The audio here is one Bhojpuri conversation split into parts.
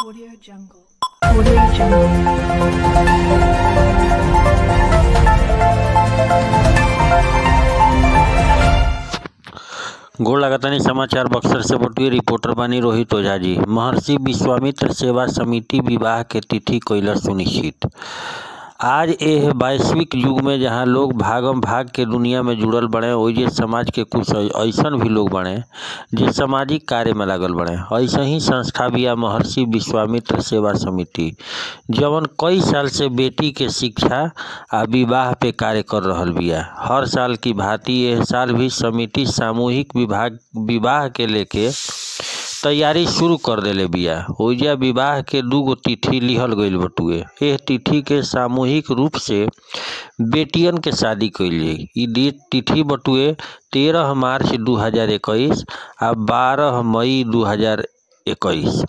Audio Jungle. Audio Jungle. गोड़ लगातानी समाचार बक्सर से बटुए रिपोर्टर बानी रोहित ओझा जी महर्षि विश्वामित्र सेवा समिति विवाह के तिथि कइला सुनिश्चित आज एह वैश्विक युग में जहाँ लोग भागम भाग के दुनिया में जुड़ल बड़े ओइजे समाज के कुछ ऐसन भी लोग बड़े जे सामाजिक कार्य में लागल बड़े ऐसे ही संस्था बिया महर्षि विश्वामित्र सेवा समिति जवन कई साल से बेटी के शिक्षा आ विवाह पे कार्य कर रहल बिया हर साल की भांति एह साल भी समिति सामूहिक विभाग विवाह के लेके तैयारी शुरू कर देले बिया ओइजा विवाह के दूगो तिथि लिहल गईल बटुए एह तिथि के सामूहिक रूप से बेटियन के शादी कइल जाई ई डेट तिथि बटुए तेरह मार्च दू हजार इक्कीस आ बारह मई दू हजार इक्कीस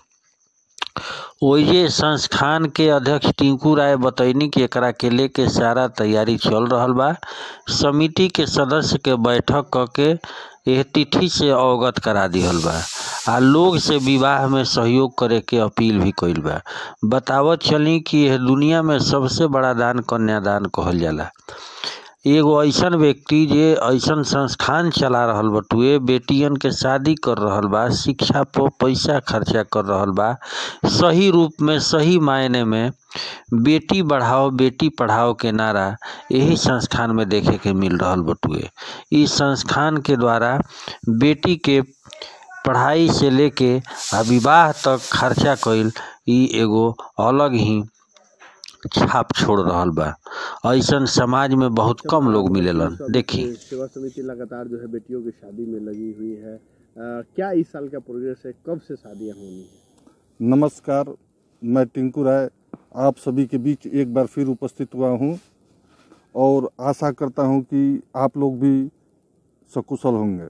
ओइजे संस्थान के अध्यक्ष टिंकू राय बतैनी कि एकरा के लेके सारा तैयारी चल रहल बा समिति के सदस्य के बैठक क के एह तिथि से अवगत करा दिहल बा आ लोग से विवाह में सहयोग करे के अपील भी कइल बा बतावत चली कि यह दुनिया में सबसे बड़ा दान कन्यादान कहल जाला एगो ऐसन व्यक्ति जे ऐसन संस्थान चला रहल बटुए बेटियन के शादी कर रहल बा शिक्षा पर पैसा खर्चा कर रहल बा सही रूप में सही मायने में बेटी बढ़ाओ बेटी पढ़ाओ के नारा यही संस्थान में देखे के मिल रहल बटुए इस संस्थान के द्वारा बेटी के पढ़ाई से लेके आ विवाह तक खर्चा कइल ई एगो अलग ही छाप छोड़ रहल बा ऐसन समाज में बहुत कम लोग मिलेलन देखी सेवा समिति लगातार जो है बेटियों की शादी में लगी हुई है अ, क्या इस साल का प्रोग्रेस है कब से शादियां होनी है नमस्कार मैं टिंकू राय आप सभी के बीच एक बार फिर उपस्थित हुआ हूँ और आशा करता हूँ कि आप लोग भी सकुशल होंगे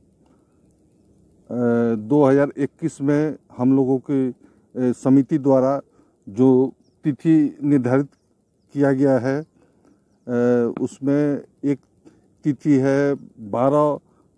दो हजार इक्कीस में हम लोगों की अ, समिति द्वारा जो तिथि निर्धारित किया गया है अ, उसमें एक तिथि है बारह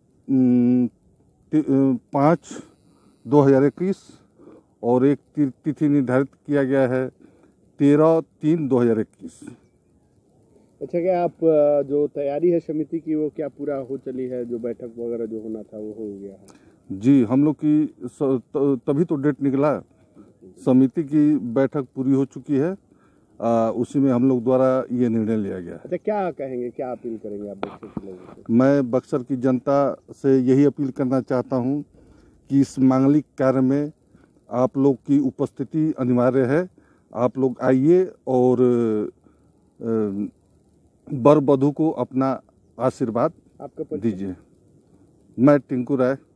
पाँच दो हजार इक्कीस और एक ति- तिथि निर्धारित किया गया है तेरह तीन दो हजार इक्कीस अच्छा क्या आप अ, जो तैयारी है समिति की वो क्या पूरा हो चली है जो बैठक वगैरह जो होना था वो हो गया है जी हम लोग की स- त- तभी तो डेट निकला समिति की बैठक पूरी हो चुकी है आ, उसी में हम लोग द्वारा ये निर्णय लिया गया है अच्छा क्या कहेंगे क्या अपील करेंगे आप बच्चों के लोगों से मैं बक्सर की जनता से यही अपील करना चाहता हूँ कि इस मांगलिक कार्य में आप लोग की उपस्थिति अनिवार्य है आप लोग आइए और अ, वर वधु को अपना आशीर्वाद आपका परिचय दीजिए मैं टिंकू राय